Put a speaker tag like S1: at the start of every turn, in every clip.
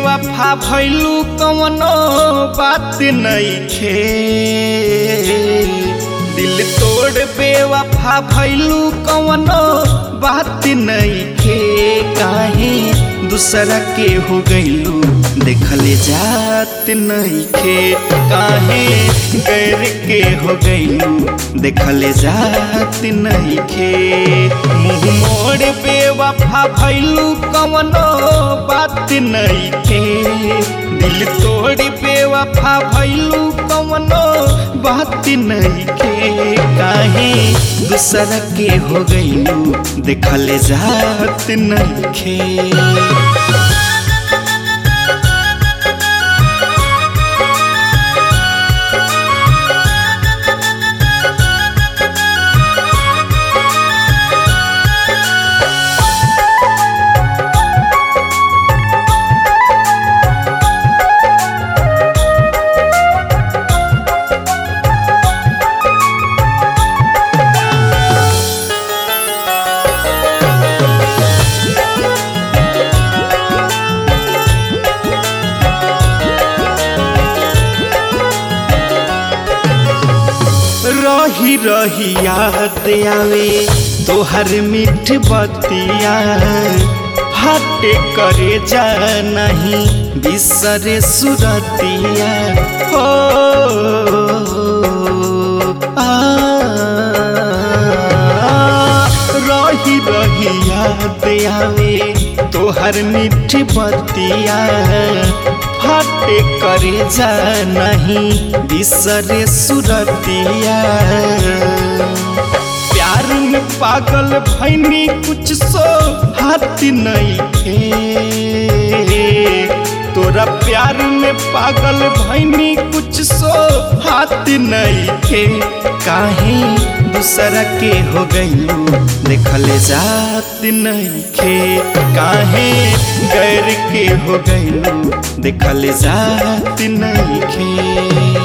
S1: बेवफा भैलू कवनो बात नइखे दिल तोड़ बेवफा भैलू कवनो बात नइखे काहे दूसरा के हो गइलू देखले जात नइखे काहे गैर के हो गइलू देखले जात नइखे मुंह मोड़ बेवफा भैलू कवनो बात नइखे दिल तोड़ बेवफा भैलू कवनो बात नइखे काहे दूसरा के हो गइलू देखले जात नइखे रही रही याद आवे तोहर मीठ बतिया हटे करे जा नहीं बिसरे सुरतिया हो आ, रही रही याद आवे तोहर मीठ बतिया फटे करे जा नहीं बिसरे सुरतिया प्यार में पागल भैनी कुछ सो हाथ नहीं थे तोरा प्यार में पागल भैनी कुछ सो हाथ नहीं थे काहे दूसरा के हो गइलू देखले जात नहीं खे काहे गैर के हो गइलू देखले जात नहीं खे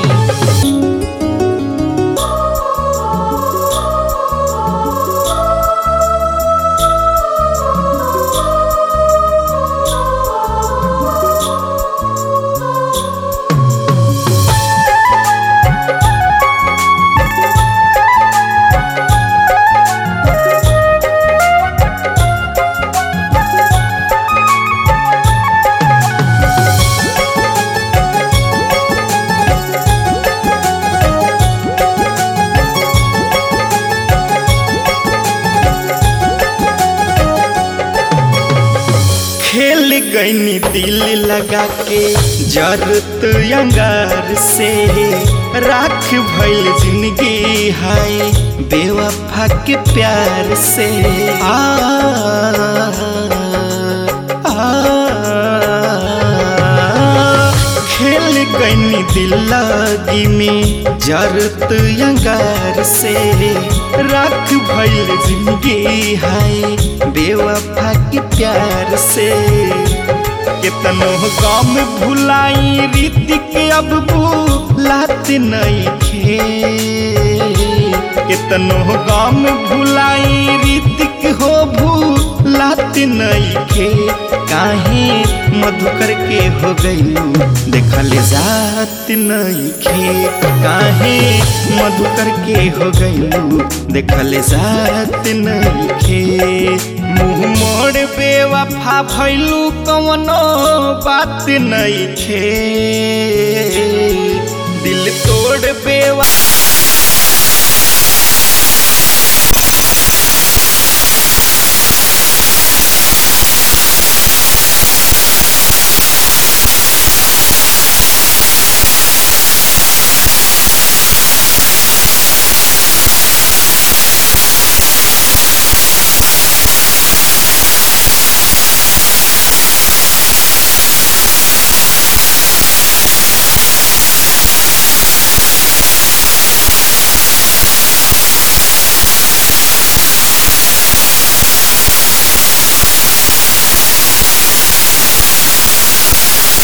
S1: खेल गईनी दिल लगा के जरूरत अंगार से राख भइल जिंदगी हाय बेवफा के प्यार से आ, आ, खेल गईनी दिल लगी में जरूरत अंगार से राख भइल जिंदगी हाय बेवफा के प्यार से कितनो गम भुलाई रीति के अब भूलात नहीं खे कितनो गम भुलाई रीति के हो भूलात नहीं खे काहे मधुकर के हो गइलू देखले जात नहीं खे काहे मधुकर के हो गइलू देखले जात नहीं खे मुंह मोड़ बेवफा भैलू कवनो बात नहीं खे दिल तोड़ बेवफा